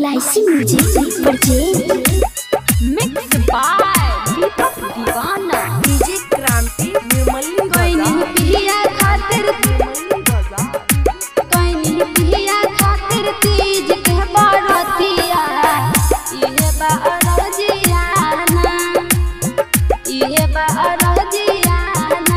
LIC music purchase mix by Deepak Deewana DJ क्रांति निर्मली कोई नहीं पिया खातिर कोई नहीं पिया खातिर तीज के बरतिया इहे बरजियाना इहे बरजियाना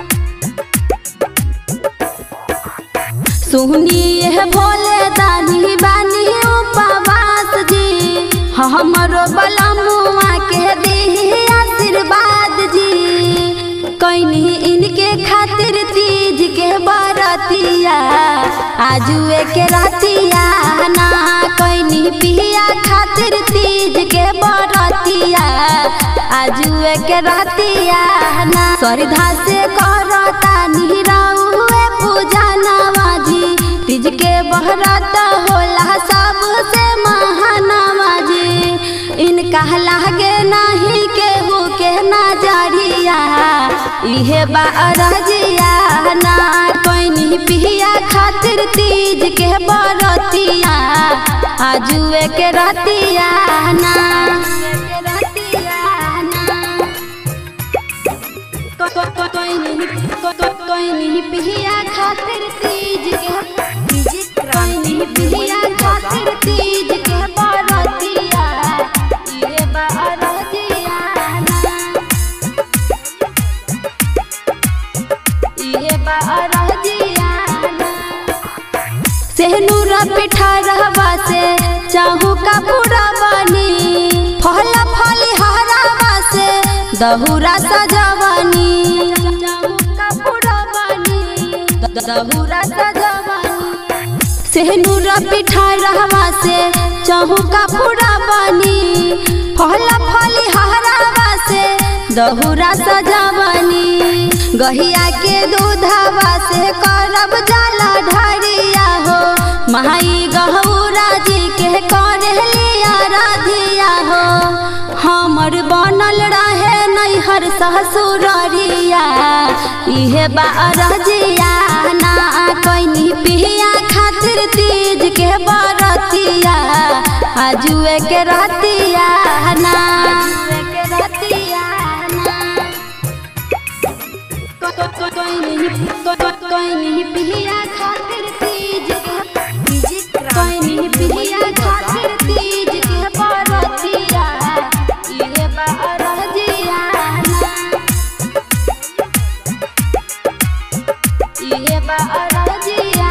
सुनिए भोले दानी बानी उपवास जी हमरो बलमुआ के दी आशीर्वाद जी कैनी इनके खातिर तीज के बरतिया आजुए के रतिया ना कैनी पिया खातिर तीज के बरतिया आजुए के रतिया ना श्रद्धा से करता निरहुए पूजा नवाजी तीज के बहरत होला सबसे महानवाजी इनका लागे नहीं केहू के नजरिया इहे बारजिया ना कोई पिया खातिर तीज के बरतिया आजुए के रतिया ना कोई नहीं कोई नहीं पिया खातिर तीज के डीजे कोई नहीं क्रांति पिया खातिर तीज के बरतिया ये बरतिया ये बरतिया सेहनूरा पिठा रहवा से चाहू का पूरा बनी फल फली हरावा से दहुरा सजवनी चाहू का पूरा बनी दहुरा सजवनी सेहनूरा पिठा रहवा से चाहू का पूरा बनी फल फली हरावा से दहुरा सजवनी गहिया के दूधवा से करब जाला ढरिया हो माई गहूरा जी के करलिया राधिया हो हमर बनल रहे नैहर ससुररिया इहे बारजिया ना कैनी पिया खातिर तीज के बरतिया आजुए के रतिया ना के रतिया ना कोई नहीं कोई नहीं पिया खातिर तीज के डीजे कोई नहीं पिया खातिर तीज के बरतिया इहे बरजिया इहे बरजिया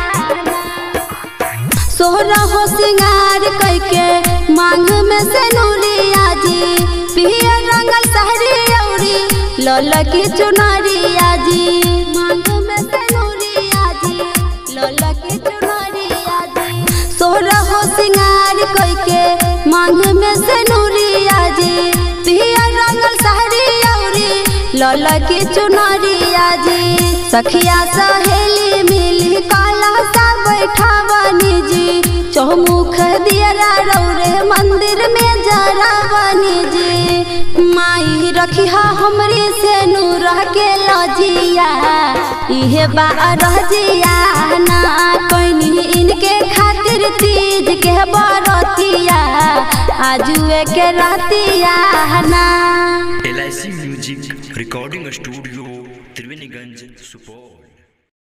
सोहरा हो सिंगार कैके मांग में से नूरिया जी पिया रंगल सहरी औरी लल की चुनरिया जी मांग में से नूरिया जी लल की चुनरिया जी सोहरा हो सिंगार कैके मांग में से नूरिया जी पिया रंगल सहरी औरी लल की चुनरिया जी सखिया सहेली मिली काला सा बैठावानी जी चौमुख दियरा रौरे मंदिर में जरावानी जी माई रखिया हमरी से नूर के लजिया इहे बारजिया ना कैनी इनके खातिर तीज के बरतिया आजुए के रतिया ना L music recording studio Triveniganj Supaul